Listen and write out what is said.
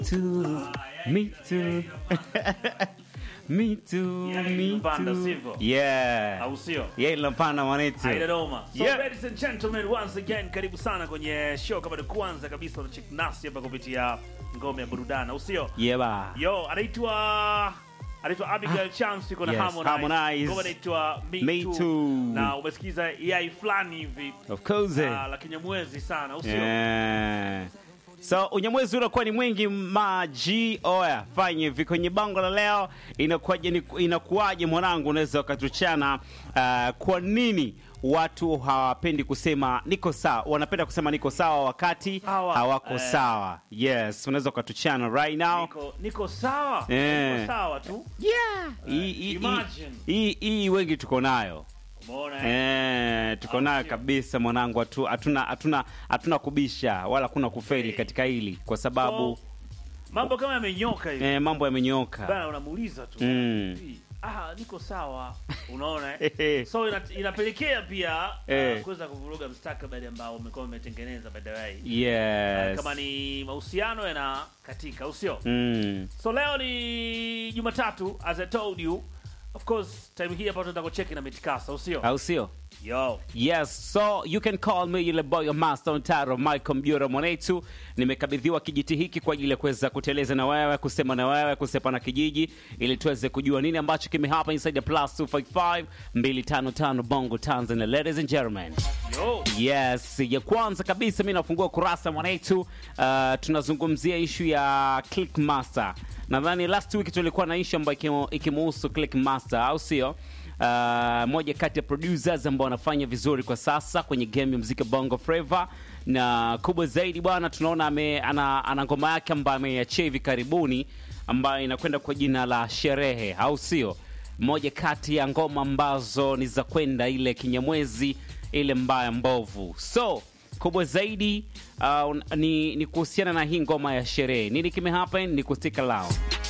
too, me too. me too, Yani me inapanda, too. sivyo? Yeah. au sio? Yeah, inapanda mwanetu. Haina noma. So Yeah. ladies and gentlemen, once again karibu sana kwenye show kama ni kwanza kabisa unachek nasi hapa kupitia ngome ya burudani, au sio? Yeah, ba. Yo, anaitwa anaitwa Abigail Chance yuko na Yes, Harmonize. Harmonize. Ngoma inaitwa Me, Me Too. Too. Na umesikiza yai fulani hivi Of course. ah, la kinyamwezi sana, au sio? Yeah. So unyamwezi unakuwa ni mwingi maji oya fanye hivi kwenye bango la leo inakuwaje ni- inakuwaje mwanangu unaweza wakatuchana uh, kwa nini watu hawapendi kusema niko sawa wanapenda kusema niko sawa wakati Hawa- hawako eh. sawa yes unaweza ukatuchana right now Niko niko sawa. Eh. Niko sawa tu. yeah hii- hii- imagine. hii hii wengi tuko nayo Umeona? eh? Eh, tuko nayo sio? kabisa mwanangu, hatu- hatuna hatuna hatuna kubisha wala kuna kufeli Eh. katika hili kwa sababu So, mambo kama yamenyoka hivi. eh, mambo yamenyoka. Bana unamuuliza tu. Mm. Ah, niko sawa. Unaona? Eh. eh? so ina, inapelekea pia Eh. uh, kuweza kuvuruga mstakabali ambao umekuwa umetengeneza by the way. Yes. Kama ni mahusiano yana katika, au sio? Mm. So leo ni Jumatatu as I told you. Of course, time hii hapa tunataka kucheki na mitikasa, au sio? Au sio? Yo. Yes, so you can call me yule boy wa master Ontaro Michael Mjura Mwanetu. Nimekabidhiwa kijiti hiki kwa ajili ya kuweza kuteleza na wewe, kusema na wewe, kusepa na kijiji ili tuweze kujua nini ambacho kimehapa inside the plus 255 255 Bongo Tanzania. Ladies and gentlemen. Yo. Yes, ya kwanza kabisa mi nafungua kurasa mwanetu. Uh, tunazungumzia ishu ya Clickmaster. Nadhani last week tulikuwa na ishu ambayo ikimu- ikimuhusu Clickmaster, au sio? Uh, moja kati ya producers ambao wanafanya vizuri kwa sasa kwenye game ya muziki wa Bongo Flava na kubwa zaidi bwana, tunaona ame, ana, ana ngoma yake ambayo ameiachia hivi karibuni ambayo inakwenda kwa jina la Sherehe, au sio? Moja kati ya ngoma ambazo ni za kwenda ile kinyamwezi ile mbaya mbovu. So kubwa zaidi uh, ni, ni kuhusiana na hii ngoma ya sherehe. Nini kimehappen? Ni kustika lao